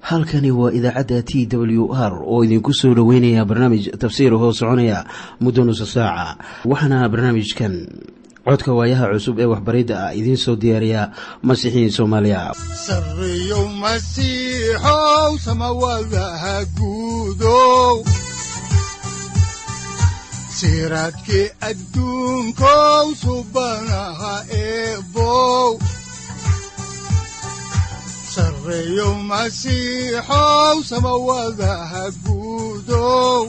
halkani waa idaacadda t w r oo idinku soo dhoweynaya barnaamij tafsiir hoo soconaya muddo nusa saaca waxaana barnaamijkan codka waayaha cusub ee waxbaridda ah idiin soo diyaariya masiixiin soomaaliya sareyow masiixow samawadaha guudow siraadkii adduunkow subanaha eebow sareyow masiixow samawadaha guudow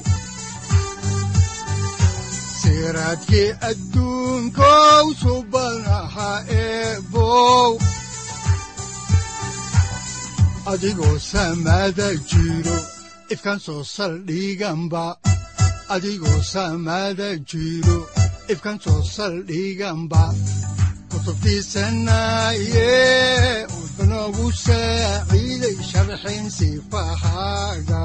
siraadkii adduunkow subanaha eebow adigoo samada jiro ifkaan soo saldhiganba adigoo samada jiro ifkaan soo saldhiganba kutubtiisanaye udanogu saaciiday sharxin sifahaaga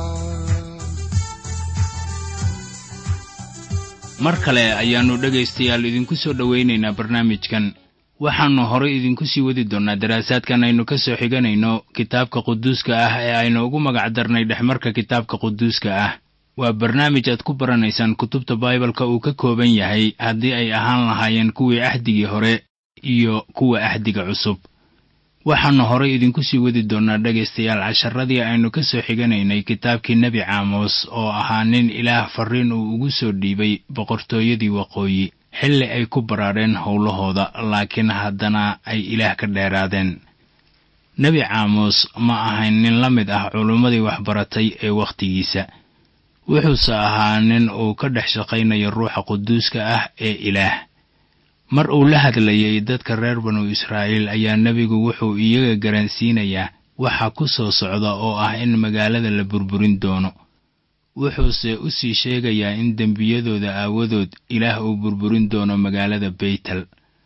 mar kale ayaannu dhegaystayaal idinku soo dhowaynaynaa barnaamijkan waxaannu horay idinku sii wadi doonnaa daraasaadkan aynu ka soo xiganayno kitaabka quduuska ah ee aynu ugu magac darnay dhexmarka kitaabka quduuska ah waa barnaamij aad ku baranaysaan kutubta baibalka uu ka kooban yahay haddii ay ahaan lahaayeen kuwii ahdigii hore iyo kuwa ahdiga cusub waxaannu horay idinku sii wadi doonnaa dhegaystayaal casharadii aynu ka soo xiganaynay kitaabkii nebi caamos oo ahaa nin ilaah farriin uu ugu soo dhiibay boqortooyadii waqooyi xilli ay ku baraareen howlahooda laakiin haddana ay ilaah ka dheeraadeen nebi caamos ma ahayn nin la mid ah culummadii waxbaratay ee wakhtigiisa wuxuuse ahaa nin uu ka dhex shaqaynayo ruuxa quduuska ah ee ilaah mar uu la hadlayay dadka reer banu israa'iil ayaa nebigu wuxuu iyaga garansiinayaa waxa ku soo socda oo ah in magaalada la burburin doono wuxuuse u sii sheegayaa in dembiyadooda aawadood ilaah uu burburin doono magaalada beytel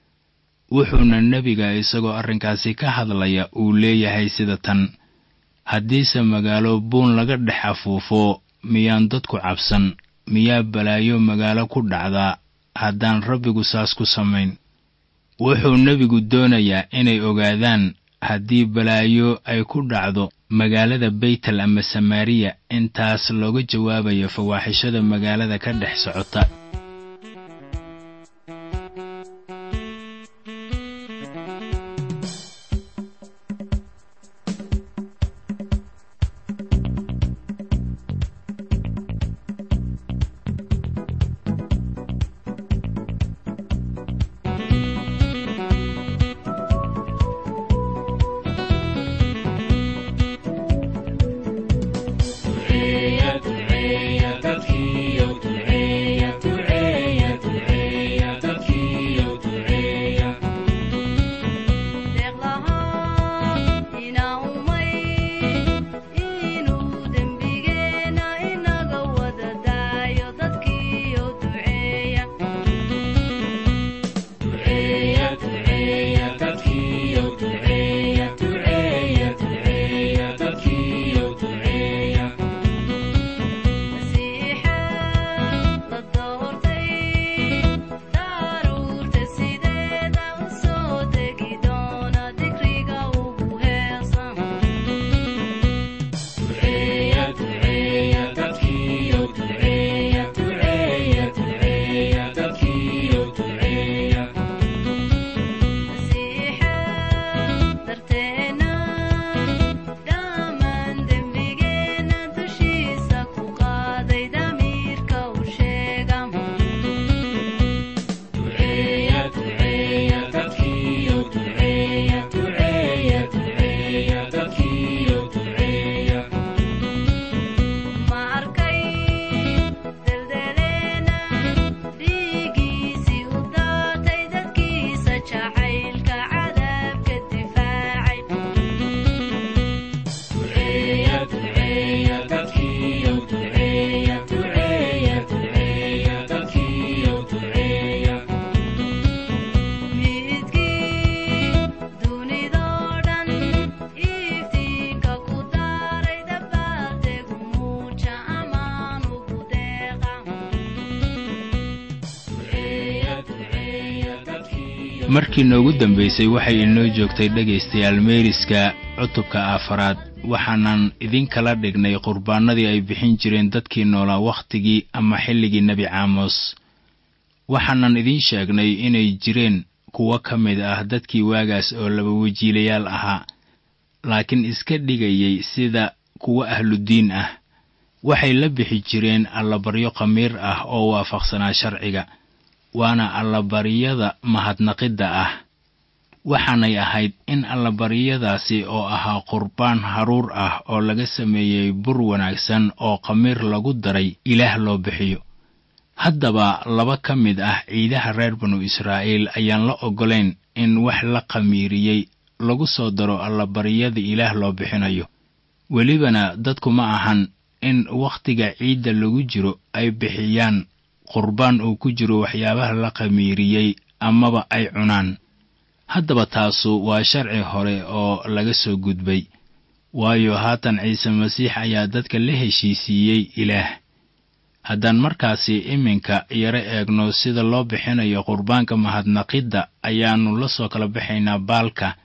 wuxuuna nebiga isagoo arrinkaasi ka hadlaya uu leeyahay sida tan haddiise magaalo buun laga dhex afuufo miyaan dadku cabsan miyaa balaayo magaalo ku dhacdaa haddaan rabbigu saas ku samayn wuxuu nebigu doonayaa inay ogaadaan haddii balaayo ay ku dhacdo magaalada beytel ama samaariya intaas looga jawaabayo fawaaxishada magaalada ka dhex socota markii noogu dambaysay waxay inoo joogtay dhegaystayaal meeriska cutubka afaraad waxaanan idinkala dhignay qurbaannadii ay bixin jireen dadkii noolaa wakhtigii ama xilligii nebi caamos waxaanan idiin sheegnay inay jireen kuwo ka mid ah dadkii waagaas oo laba wajiilayaal ahaa laakiin iska dhigayay sida kuwo ahludiin ah waxay la bixi jireen allabaryo khamiir ah oo waafaqsanaa sharciga waana allabaryada mahadnaqidda ah waxaanay ahayd in allabaryadaasi oo ahaa qurbaan haruur ah oo laga sameeyey bur wanaagsan oo khamiir lagu daray ilaah loo bixiyo haddaba laba ka mid ah ciidaha reer banu israa'iil ayaan la oggolayn in wax la khamiiriyey lagu soo daro allabaryada ilaah loo bixinayo welibana dadku ma ahan in wakhtiga ciidda lagu jiro ay bixiyaan qurbaan uu ku jiro waxyaabaha la khamiiriyey amaba ay cunaan haddaba taasu waa sharci hore oo laga soo gudbay waayo haatan ciise masiix ayaa dadka la heshiisiiyey ilaah haddaan markaasi iminka yaro eegno sida loo bixinayo qurbaanka mahadnaqidda ayaannu la soo kala baxaynaa baalka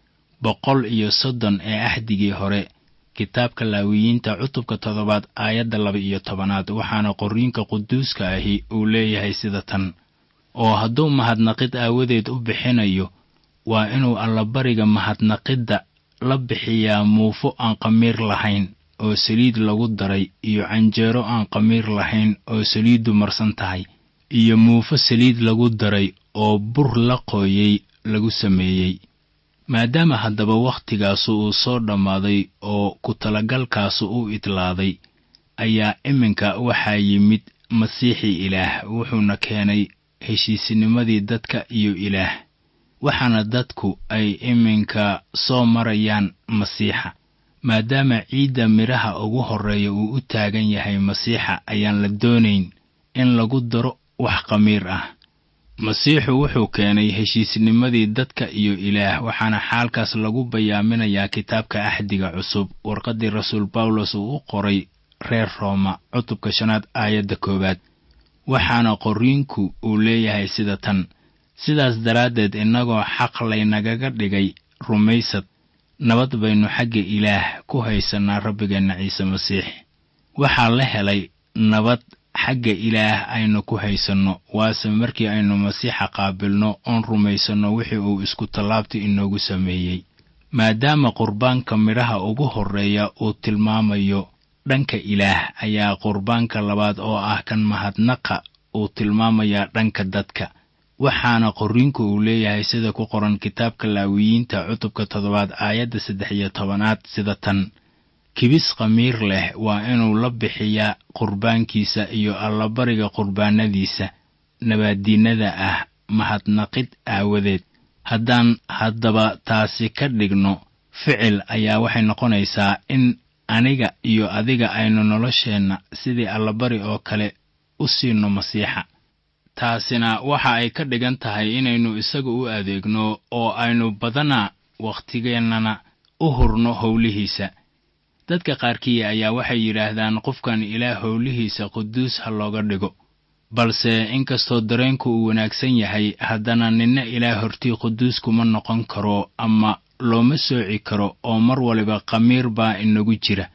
boqol iyo soddon ee axdigii hore kitaabka laawiyiinta cutubka toddobaad aayadda laba iyo tobanaad waxaana qorriinka quduuska ahi uu leeyahay sida tan oo hadduu mahadnaqid aawadeed u bixinayo waa inuu allabariga mahadnaqidda la bixiyaa muufo aan qamiir lahayn oo saliid lagu daray iyo canjeero aan qamiir lahayn oo saliiddu marsan tahay iyo muufo saliid lagu daray oo bur la qooyey lagu sameeyey maadaama haddaba wakhtigaasu uu soo dhammaaday oo ku talagalkaasu u idlaaday ayaa iminka waxaa yimid masiixii ilaah wuxuuna keenay heshiisnimadii dadka iyo ilaah waxaana dadku ay iminka soo marayaan masiixa maadaama ciidda midhaha ugu horreeya uu u taagan yahay masiixa ayaan la doonayn in lagu daro wax khamiir ah masiixu wuxuu keenay heshiisnimadii dadka iyo ilaah waxaana xaalkaas lagu bayaaminayaa kitaabka axdiga cusub warqaddii rasuul bawlos uu u qoray reer rooma cutubka shanaad aayadda koowaad waxaana qorriinku uu leeyahay sida tan sidaas daraaddeed innagoo xaq laynagaga dhigay rumaysad nabad baynu xagga ilaah ku haysannaa rabbigeenna ciise masiix waxaa la helay nabad xagga ilaah aynu ku haysanno waase markii aynu masiixa qaabilno oon rumaysanno wixii uu isku tallaabta inoogu sameeyey maadaama qurbaanka midhaha ugu horreeya uu tilmaamayo dhanka ilaah ayaa qurbaanka labaad oo ah kan mahadnaqa uu tilmaamayaa dhanka dadka waxaana qorriinku uu leeyahay sida ku qoran kitaabka laawiyiinta cutubka toddobaad aayadda saddex iyo tobanaad sida tan kibis khamiir leh waa inuu la bixiyaa qurbaankiisa iyo allabariga qurbaanadiisa nabaaddiinnada ah mahadnaqid aawadeed haddaan haddaba taasi ka dhigno ficil ayaa waxay noqonaysaa in aniga iyo adiga aynu nolosheenna sidii allabari oo kale u siino masiixa taasina waxa ay ka dhigan tahay inaynu isaga u adeegno oo aynu badana wakhtigeennana u hurno howlihiisa dadka qaarkii ayaa waxay yidhaahdaan qofkan ilaah howlihiisa quduus ha looga dhigo balse inkastoo dareenku uu wanaagsan yahay haddana ninna ilaah hortii quduus kuma noqon karo ama looma sooci karo oo mar waliba khamiir baa inagu jira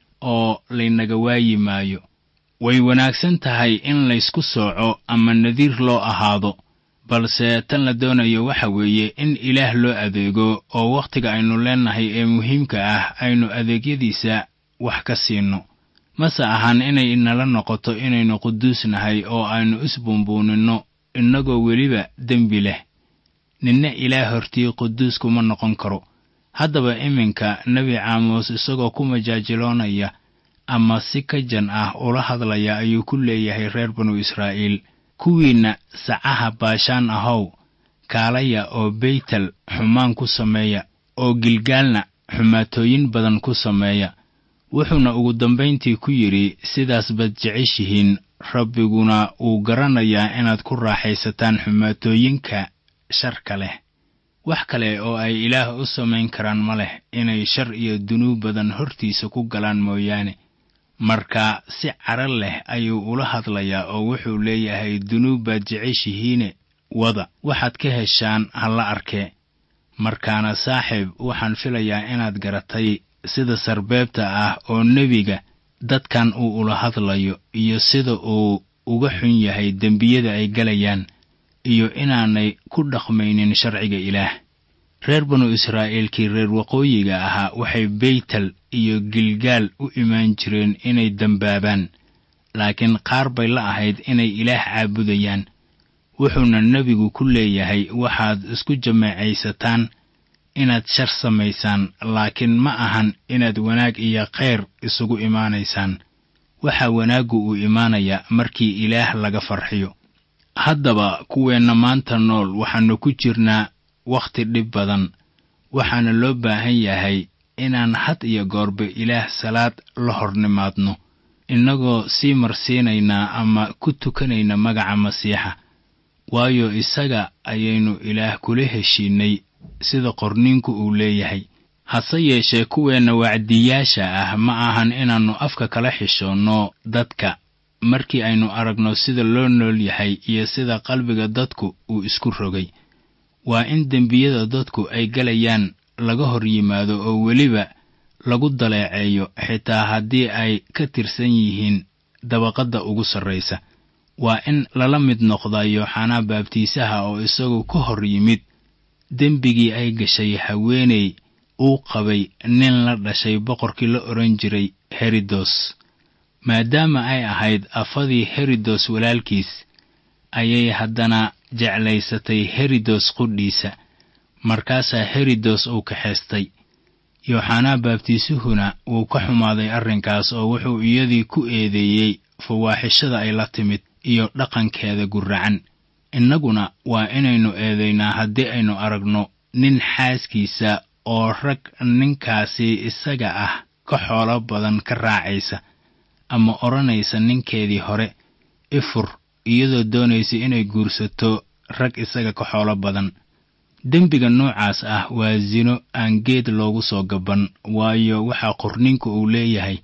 oo laynaga waayi maayo way wanaagsan tahay in laysku sooco ama nadiir loo ahaado balse tan la doonayo waxa weeye in ilaah loo adeego oo wakhtiga aynu leennahay ee muhiimka ah aynu adeegyadiisa wax ka siinno mase ahan inay inala noqoto inaynu quduus nahay oo aynu isbuunbuuninno innagoo weliba dembi leh ninna ilaah hortii quduus kuma noqon karo haddaba iminka nebi caamuus isagoo ku majaajiloonaya ama si ka jan ah ula hadlaya ayuu ku leeyahay reer banu israa'iil kuwiinna sacaha baashaan ahow kaalaya oo beytel xumaan ku sameeya oo gilgaalna xumaatooyin badan ku sameeya wuxuuna ugu dambayntii ku yidhi sidaas baad jeceshihiin rabbiguna wuu garanayaa inaad ku raaxaysataan xumaatooyinka sharka leh wax kale oo ay ilaah u samayn karaan ma leh inay shar iyo dunuub badan hortiisa ku galaan mooyaane marka si cara leh ayuu ula hadlayaa oo wuxuu leeyahay dunuub baad jeceshihiine wada waxaad ka heshaan ha la arkee markaana saaxiib waxaan filayaa inaad garatay sida sarbeebta ah oo nebiga dadkan uu ula hadlayo iyo sida uu uga xun yahay dembiyada ay galayaan iyo inaanay ku dhaqmaynin sharciga ilaah reer banu israa'iilkii reer waqooyiga ahaa waxay beytel iyo gilgaal u imaan jireen inay dembaabaan laakiin qaar bay la ahayd inay ilaah caabudayaan wuxuuna nebigu ku leeyahay waxaad isku jameecaysataan inaad shar samaysaan laakiin ma ahan inaad wanaag iyo khayr isugu imaanaysaan waxaa wanaaggu uu imaanayaa markii ilaah laga farxiyo haddaba kuweenna maanta nool waxaannu ku jirnaa wakhti dhib badan waxaana loo baahan yahay inaan had iyo goorba ilaah salaad la hor nimaadno innagoo sii marsiinaynaa ama ku tukanayna magaca masiixa waayo isaga ayaynu ilaah kula heshiinnay sida qorniinku uu leeyahay hase yeeshee kuweenna wacdiyaasha ah ma ahan inaannu afka kala xishoonno dadka markii aynu aragno sida loo nool yahay iyo sida qalbiga dadku uu isku rogay waa in dembiyada dadku ay galayaan laga hor yimaado oo weliba lagu daleeceeyo xitaa haddii ay ka tirsan yihiin dabaqadda ugu sarraysa waa in lala mid noqdaa yooxanaa baabtiisaha oo isagu ka hor yimid dembigii ay gashay haweeney uu qabay nin la dhashay boqorkii la odhan jiray herodos maadaama ay ahayd afadii herodos walaalkiis ayay haddana jeclaysatay herodos qudhiisa markaasaa herodos uu kaxaystay yooxanaa baabtiisuhuna wuu ka xumaaday arrinkaas oo wuxuu iyadii ku eedeeyey fawaaxishada ay la timid iyo dhaqankeeda gurracan innaguna waa inaynu eedaynaa haddii aynu aragno nin xaaskiisa oo rag ninkaasi isaga ah ka xoolo badan ka raacaysa ama odhanaysa ninkeedii hore ifur iyadoo doonaysa inay guursato rag isaga ka xoolo badan dembiga noocaas ah waa sino aan geed loogu soo gaban waayo waxaa qorninku uu leeyahay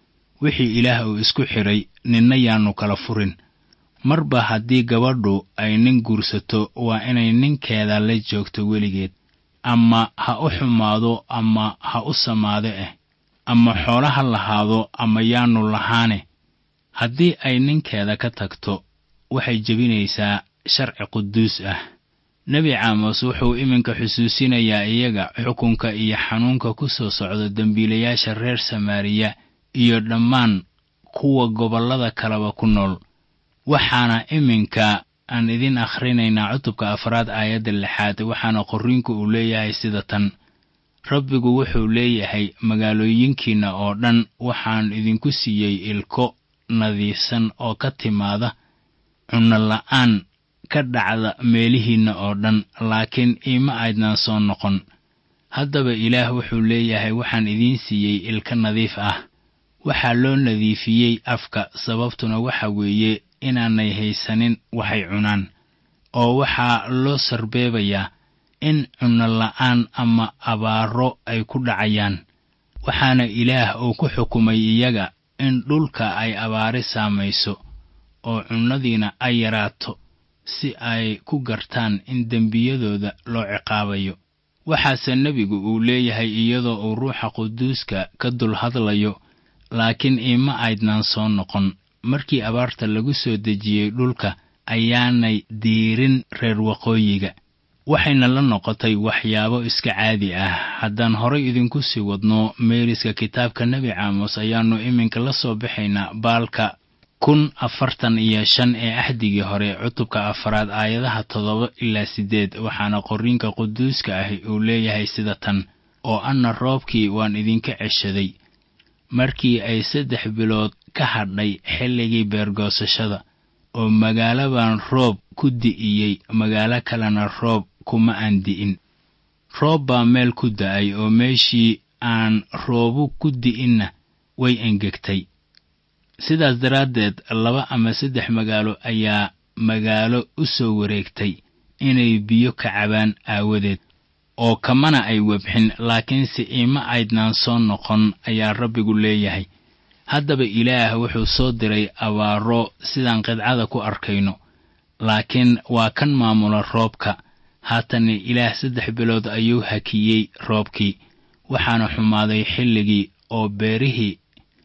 wixii ilaah uu isku xidhay ninna yaannu kala furin marba haddii gabadhu ay nin guursato waa inay ninkeeda la joogto weligeed ama ha u xumaado ama ha u samaado ah ama xoolo ha lahaado ama yaannu lahaane haddii ay ninkeeda ka tagto waxay jebinaysaa sharci quduus ah nebi caamos wuxuu iminka xusuusinayaa iyaga xukunka iyo xanuunka ku soo socda dembiilayaasha reer samaariya iyo dhammaan kuwa gobollada kaleba ku nool waxaana iminka aan idin akhrinaynaa cutubka afraad aayadda lixaad waxaana qorriinku uu leeyahay sida tan rabbigu wuxuu leeyahay magaalooyinkiinna oo dhan waxaan idinku siiyey ilko nadiifsan oo ka timaada cunno la'aan ka dhacda meelihiinna oo dhan laakiin iima aydnaan soo noqon haddaba ilaah wuxuu leeyahay waxaan idiin siiyey ilka nadiif ah waxaa loo nadiifiyey afka sababtuna waxa weeye inaanay haysanin waxay cunaan oo waxaa loo sarbeebayaa in cunno la'aan ama abaaro ay ku dhacayaan waxaana ilaah uu ku xukumay iyaga in dhulka ay abaari saamayso oo cunnadiina ay yaraato si ay ku gartaan in dembiyadooda loo ciqaabayo waxaase nebigu uu leeyahay iyadoo uu ruuxa quduuska ka dul hadlayo laakiin iima aydnaan soo noqon markii abaarta lagu soo dejiyey dhulka ayaanay diirin reer waqooyiga waxayna la noqotay waxyaabo iska caadi ah haddaan horay idinku sii wadno meeriska kitaabka nebi caamos ayaannu iminka la soo baxaynaa baalka kun afartan iyo shan ee axdigii hore cutubka afaraad aayadaha toddoba ilaa siddeed waxaana qorriinka quduuska ahi uu leeyahay sida tan oo anna roobkii waan idinka ceshaday markii ay saddex bilood ka hadhay xilligii beergoosashada oo magaalo baan roob ku di'iyey magaalo kalena roob kuma aan di'in roob baa meel ku da'ay oo meeshii aan roobu ku di'inna way engegtay sidaas daraaddeed laba ama saddex magaalo ayaa magaalo u soo wareegtay inay biyo ka cabaan aawadeed oo kamana ay webxin laakiinse iima aydnaan soo noqon ayaa rabbigu leeyahay haddaba ilaah wuxuu soo diray abaaro sidaan qidcada ku arkayno laakiin waa kan maamula roobka haatanna ilaah saddex bilood ayuu hakiyey roobkii waxaana xumaaday xilligii oo beerihii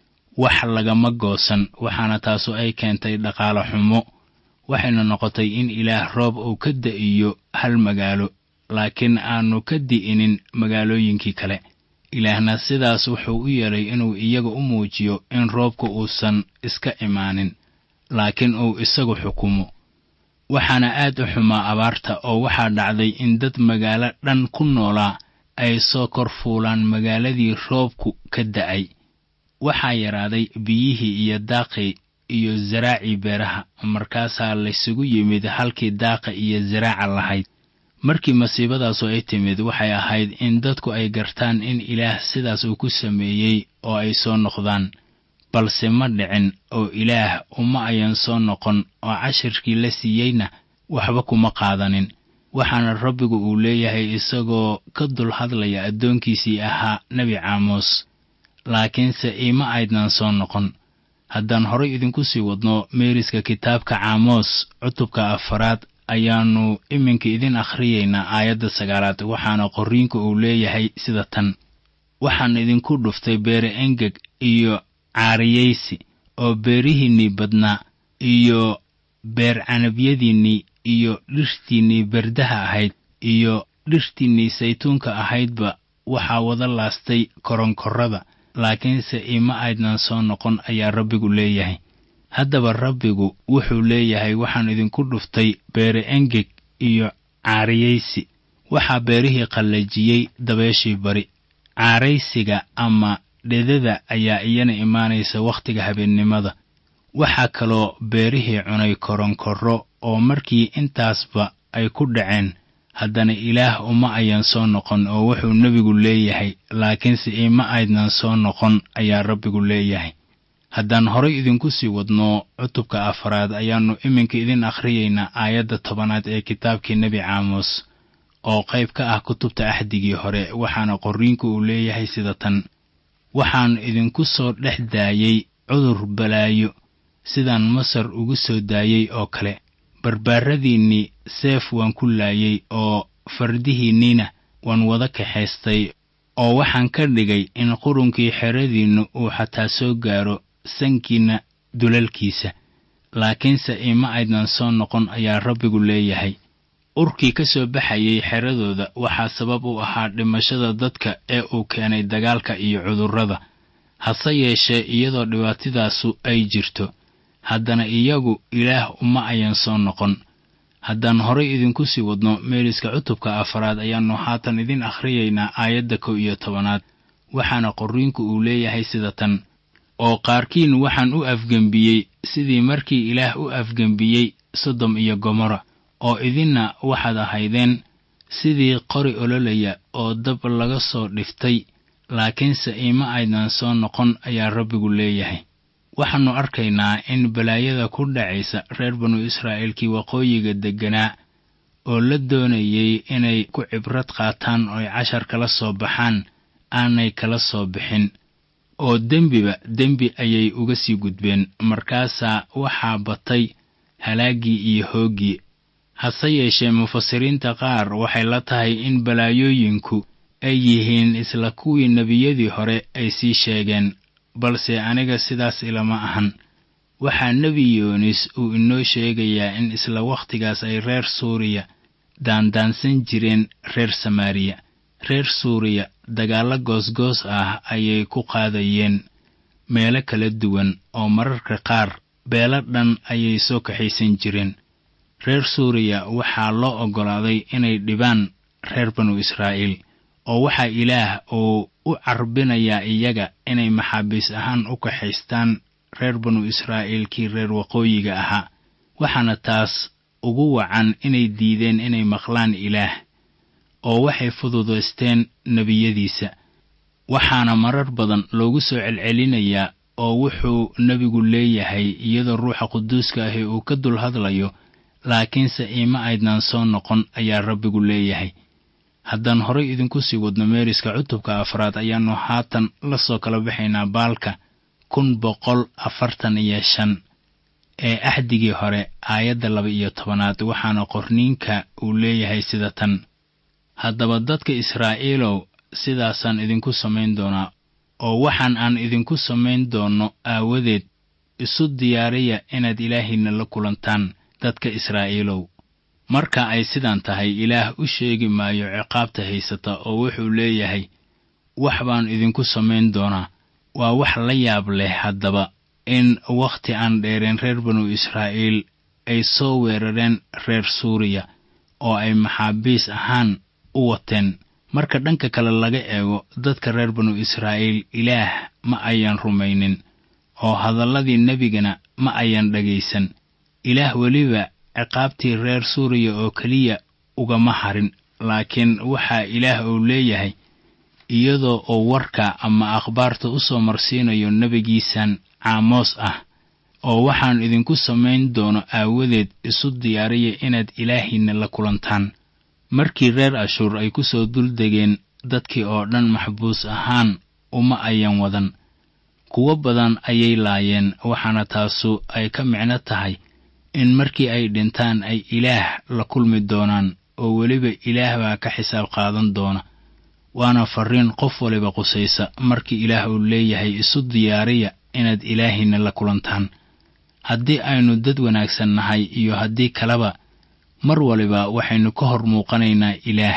wax lagama goosan waxaana taasu ay keentay dhaqaale xumo waxayna noqotay in ilaah roob uu ka da'iyo hal magaalo laakiin aanu ka di'inin magaalooyinkii kale ilaahna sidaas wuxuu u yeelay inuu iyaga u muujiyo in roobku uusan iska imaanin laakiin uu isagu xukumo waxaana aad u xumaa abaarta oo waxaa dhacday in dad magaalo dhan ku noolaa ay soo kor fuulaan magaaladii roobku ka da'ay waxaa yaraaday biyihii iyo daaqii iyo zaraacii beeraha markaasaa laysugu yimid halkii daaqa iyo zaraaca lahayd markii masiibadaasu ay timid waxay ahayd in dadku ay gartaan in ilaah sidaas uu ku sameeyey oo ay soo noqdaan balse ma dhicin oo ilaah uma ayan soo noqon oo cashirkii la siiyeyna waxba kuma qaadanin waxaana rabbigu uu leeyahay isagoo ka dul hadlaya addoonkiisii ahaa nebi caamos laakiinse iima aydnan soo noqon haddaan horay idinku sii wadno meeriska kitaabka caamos cutubka afaraad ayaannu iminka idin akhriyaynaa aayadda sagaalaad waxaana qorriinku uu leeyahay sida tan waxaan idinku dhuftay beere engeg iyo caariyaysi oo beerihiinnii badnaa iyo beer canabyadiinnii iyo dhirtiinnii berdaha ahayd iyo dhirtiinnii saytuunka ahaydba waxaa wada laastay koronkorrada laakiinse ima aydnan soo noqon ayaa rabbigu leeyahay haddaba rabbigu wuxuu leeyahay waxaan idinku dhuftay beere engeg iyo caariyaysi waxaa beerihii qallajiyey dabeeshii bari caaraysiga ama dhedada ayaa iyana imaanaysa wakhtiga habeennimada waxaa kaloo beerihii cunay koronkorro oo markii intaasba ay ku dhaceen haddana ilaah uma ayan soo noqon oo wuxuu nebigu leeyahay laakiinse ima aydnan soo noqon ayaa rabbigu leeyahay haddaan horay idinku sii wadno cutubka afaraad ayaannu iminka idin akhriyaynaa aayadda tobanaad ee kitaabkii nebi caamos oo qayb ka ah kutubta axdigii hore waxaana qorriinku uu leeyahay sida tan waxaan idinku soo dhex daayey cudur balaayo sidaan masar ugu soo daayey oo kale barbaaradiinnii seef waan ku laayey oo fardihiinniina waan wada kaxaystay oo waxaan ka dhigay in qurunkii xeradiinnu uu xataa soo gaaro sankiinna dulalkiisa laakiinse ima aydnan soo noqon ayaa rabbigu leeyahay urkii ka soo baxayey xeradooda waxaa sabab u ahaa dhimashada dadka ee uu keenay dagaalka iyo cudurrada hase yeeshee iyadoo dhibaatadaasu ay jirto haddana iyagu ilaah uma ayan soo noqon haddaan horay idinku sii wadno meeriska cutubka afaraad ayaannu haatan idin akhriyaynaa aayadda kow iyo tobanaad waxaana qorriinku uu leeyahay sida tan oo qaarkiin waxaan u afgembiyey sidii markii ilaah u afgembiyey sodom iyo gomorra oo idinna waxaad ahaydeen sidii qori ololaya oo dab laga soo dhiftay laakiinse ima aydnan soo noqon ayaa rabbigu leeyahay waxaannu arkaynaa in balaayada ku dhacaysa reer banu israa'iilkii waqooyiga degganaa oo la doonayey inay ku cibrad qaataan ooy cashar kala soo baxaan aanay kala soo bixin oo dembiba dembi ayay uga sii gudbeen markaasaa waxaa batay halaaggii iyo hooggii hase yeeshee mufasiriinta qaar waxay la tahay in balaayooyinku ay yihiin isla kuwii nebiyadii hore ay sii sheegeen balse aniga sidaas ilama ahan waxaa nebi yoonis uu inoo sheegayaa in isla wakhtigaas ay reer suuriya daandaansan jireen reer samaariya reer suuriya dagaallo goosgoos ah ayay ku qaadayeen meelo kala duwan oo mararka qaar beelo dhan ayay soo kaxaysan jireen reer suuriya waxaa loo oggolaaday inay dhibaan reer banu israa'iil oo waxaa ilaah uu u carbinayaa iyaga inay maxaabiis ahaan u kaxaystaan reer banu israa'iilkii reer waqooyiga ahaa waxaana taas ugu wacan inay diideen inay maqlaan ilaah oo waxay fududaysteen nebiyadiisa waxaana marar badan loogu soo celcelinayaa oo wuxuu nebigu leeyahay iyadoo ruuxa quduuska ahi uu ka dul hadlayo laakiinse ima aydnan soo noqon ayaa rabbigu leeyahay haddaan horay idinku sii wadno meeriska cutubka afraad ayaannu haatan la soo kala baxaynaa baalka kun boqol afartan iyo shan ee axdigii hore aayadda laba iyo tobanaad waxaana qorniinka uu leeyahay sida tan haddaba dadka israa'iilow sidaasaan idinku samayn doonaa oo waxaan aan idinku samayn doonno aawadeed isu diyaariya inaad ilaahiinna la kulantaan dadka israa'iilow marka ay sidaan tahay ilaah u sheegi maayo ciqaabta haysata oo wuxuu leeyahay wax baan idinku samayn doonaa waa wax la yaab leh haddaba in wakhti aan dheereen reer banu israa'iil ay soo weerareen reer suuriya oo ay maxaabiis ahaan u wateen marka dhanka kale laga eego dadka reer banu israa'iil ilaah ma ayan rumaynin oo hadalladii nebigana ma ayan dhegaysan ilaah weliba ciqaabtii reer suuriya oo keliya ugama harin laakiin waxaa ilaah uu leeyahay iyadoo oo warka ama akhbaarta u soo marsiinayo nebigiisan caamoos ah oo waxaan idinku samayn doono aawadeed isu diyaariya inaad ilaahiinna la kulantaan markii reer ashuur ay ku soo duldegeen dadkii oo dhan maxbuus ahaan uma ayan wadan kuwo badan ayay laayeen waxaana taasu ay ka micno tahay in markii ay dhintaan ay ilaah la kulmi doonaan oo weliba ilaah baa ka xisaab qaadan doona waana farriin qof waliba qusaysa markii ilaah uu leeyahay isu diyaariya inaad ilaahiinna la kulantaan haddii aynu dad wanaagsan nahay iyo haddii kaleba mar waliba waxaynu ka hor muuqanaynaa ilaah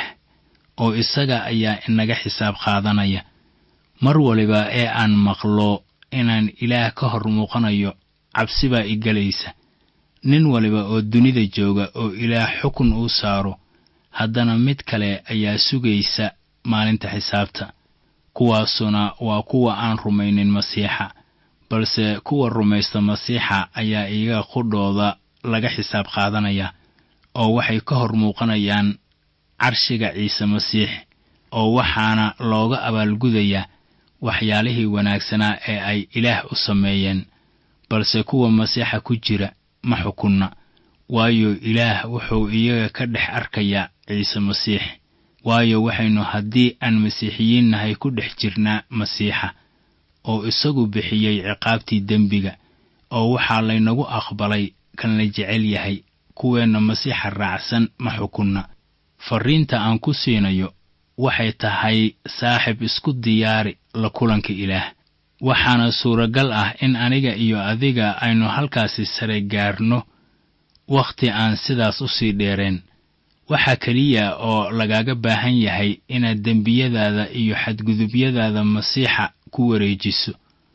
oo isaga ayaa inaga xisaab qaadanaya mar waliba ee aan maqlo inaan ilaah ka hor muuqanayo cabsi baa i gelaysa nin waliba oo dunida jooga oo ilaah xukun uu saaro haddana mid kale ayaa sugaysa maalinta xisaabta kuwaasuna waa kuwa aan rumaynin masiixa balse kuwa rumaysta masiixa ayaa iyaga qudhooda laga xisaab qaadanaya oo waxay ka hor muuqanayaan carshiga ciise masiix oo waxaana looga abaalgudayaa waxyaalihii wanaagsanaa ee ay ilaah u sameeyeen balse kuwa masiixa ku jira ma xukunna waayo ilaah wuxuu iyaga ka dhex arkayaa ciise masiix waayo waxaynu haddii aan masiixiyiin nahay ku dhex jirnaa masiixa oo isagu bixiyey ciqaabtii dembiga oo waxaa laynagu aqbalay kan la jecel yahay kuweenna masiixa raacsan ma xukunna farriinta aan ku siinayo waxay tahay saaxib isku diyaari la kulanka ilaah waxaana suuragal ah in aniga iyo adiga aynu halkaasi sare gaarno wakhti aan sidaas u sii dheereen waxaa keliya oo lagaaga baahan yahay inaad dembiyadaada iyo xadgudubyadaada masiixa ku wareejiso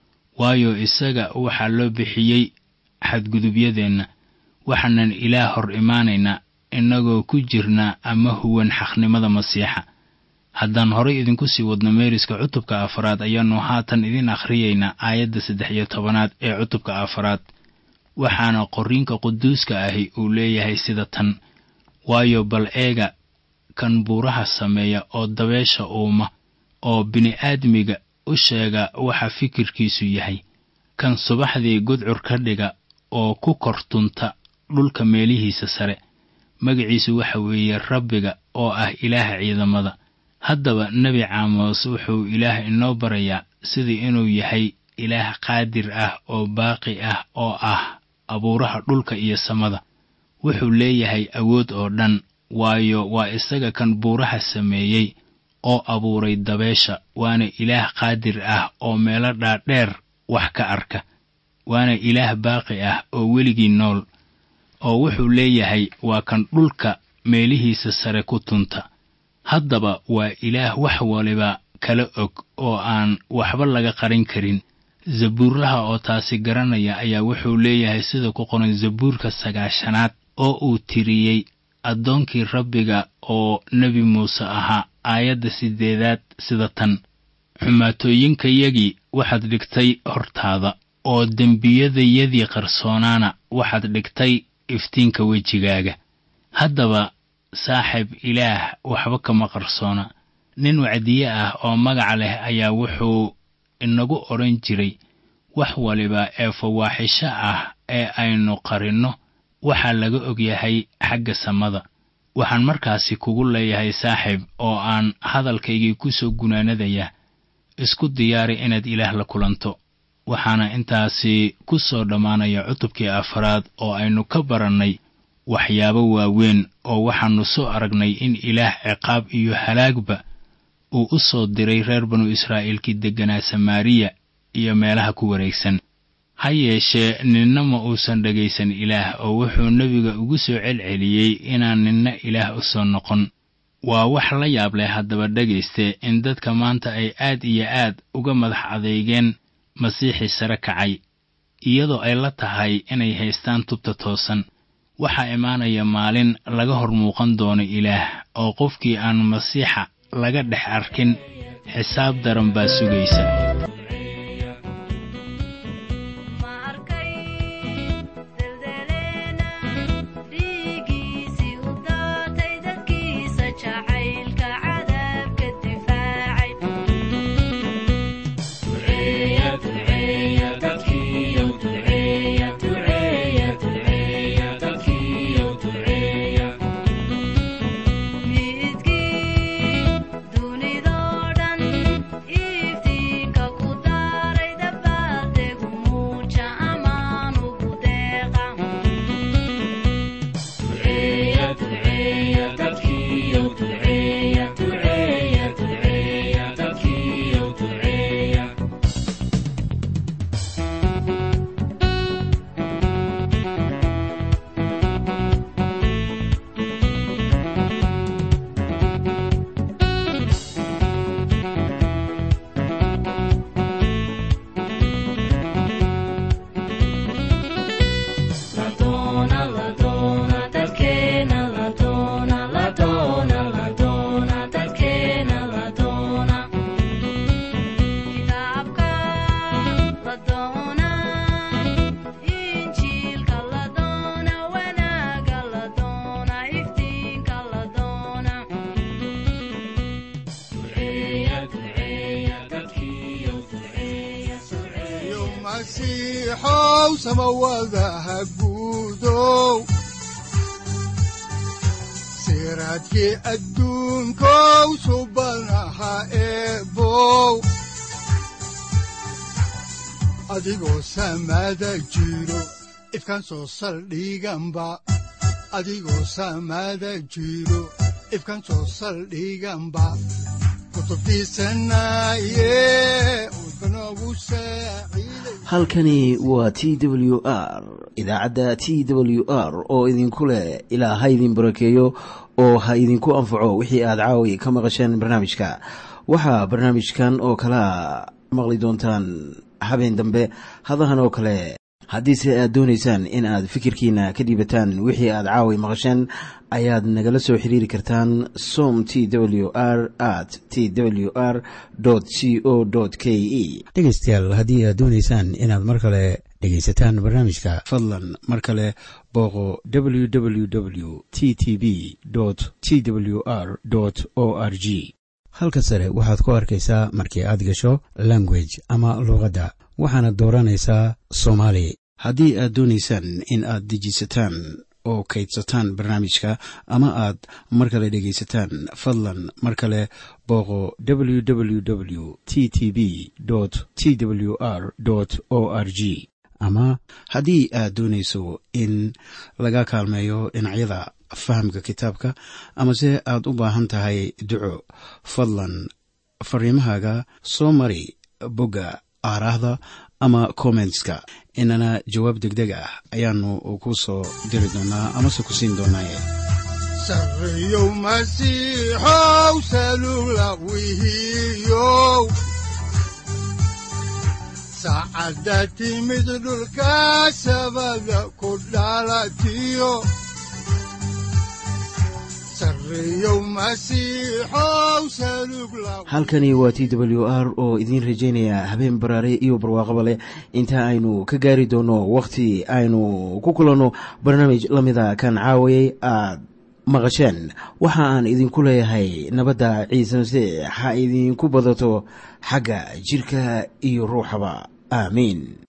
waayo isaga waxaa loo bixiyey xadgudubyadeenna waxaanan ilaah hor imaanaynaa innagoo ku jirna ama huwan xaqnimada masiixa haddaan horay idinku sii wadno meeriska cutubka afaraad ayaannu haatan idin akhriyaynaa aayadda saddex iyo tobanaad ee cutubka afaraad waxaana qorriinka quduuska ahi uu leeyahay sida tan waayo bal eega kan buuraha sameeya oo dabeesha uuma oo bini'aadmiga u sheega waxa fikirkiisu yahay kan subaxdii gudcur ka dhiga oo ku kor tunta dhulka meelihiisa sare magaciisu waxa weeye rabbiga oo ah ilaaha ciidamada haddaba nebi caamos wuxuu ilaah inoo barayaa sidii inuu yahay ilaah qaadir ah oo baaqi ah oo ah abuuraha dhulka iyo samada wuxuu leeyahay awood oo dhan waayo waa isaga kan buuraha sameeyey oo abuuray dabeesha waana ilaah qaadir ah oo meelo dhaadheer wax ka arka waana ilaah baaqi ah oo weligii nool oo wuxuu leeyahay waa kan dhulka meelihiisa sare ku tunta haddaba waa ilaah wax waliba kala og oo aan waxba laga qarin karin zabuurlaha oo taasi garanaya ayaa wuxuu leeyahay sida ku qoran zabuurka sagaashanaad oo uu tiriyey addoonkii rabbiga oo nebi muuse ahaa aayadda siddeedaad sida tan xumaatooyinkayagii waxaad dhigtay hortaada oo dembiyadayadii qarsoonaana waxaad dhigtay iftiinka wejigaaga haddaba saaxib ilaah waxba kama qarsoona nin wacdiye ah oo magac leh ayaa wuxuu inagu odhan jiray wax waliba ee fawaaxisho ah ee aynu qarinno waxaa laga og yahay xagga samada waxaan markaasi kugu leeyahay saaxiib oo aan hadalkaygii ku soo gunaanadaya isku diyaari inaad ilaah la kulanto waxaana intaasi ku soo dhammaanaya cutubkii afaraad oo aynu ka barannay waxyaabo waaweyn oo waxaannu soo aragnay in ilaah ciqaab iyo halaagba uu u soo diray reer banu israa'iilkii degganaa samaariya iyo meelaha ku wareegsan ha yeeshee ninna ma uusan dhegaysan ilaah oo wuxuu nebiga ugu soo celceliyey inaan ninna ilaah u soo noqon waa wax la yaab leh haddaba dhegayste in dadka maanta ay aad iyo aad uga madax adeygeen masiixii sare kacay iyadoo ay la tahay inay haystaan tubta toosan waxaa imaanaya maalin laga hor muuqan doono ilaah oo qofkii aan masiixa laga dhex arkin xisaab daran baa sugaysa masiixow samawadaha guudow siraadkii adduunkow subanaha eebow adigoo samada jiro ifkaan soo saldhiganba adigoo samada jiro ifkaan soo saldhiganba halkani waa t w r idaacadda t w r oo idinku leh ilaa ha idin barakeeyo oo ha idinku anfaco wixii aad caawi ka maqasheen barnaamijka waxaa barnaamijkan oo kalea maqli doontaan habeen dambe hadahan oo kale haddiise aad doonaysaan in aad fikirkiina ka dhiibataan wixii aad caawi maqasheen ayaad nagala soo xiriiri kartaan som t w r at t w r c o k e dhegaystayaal haddii aad doonaysaan inaad mar kale dhegaysataan barnaamijka fadlan mar kale booqo w w w t t b t w r o r g halka sare waxaad ku arkaysaa markii aad gasho language ama luuqadda waxaana dooranaysaa soomaali haddii aad doonaysaan in aad dejisataan oo kaydsataan barnaamijka ama aad mar kale dhegaysataan fadlan mar kale booqo w w w t t b t w r o r g ama haddii aad doonayso in laga kaalmeeyo dhinacyada fahamka kitaabka amase aad u baahan tahay duco fadlan fariimahaaga soo mari bogga aaraahda ama kommentska inana jawaab deg deg ah ayaanu ku soo diri doonaa amase ku siin doonaaye sareyow masiixow salula wihiyow saacadda timid dhulka sabada ku dhalatiyo halkani waa t w r oo idiin rajaynaya habeen baraare iyo barwaaqaba leh inta aynu ka gaari doono wakhti aynu ku kulanno barnaamij la mida kan caawayay aad maqasheen waxa aan idinku leeyahay nabadda ciise masiix ha idinku badato xagga jidhka iyo ruuxaba aamiin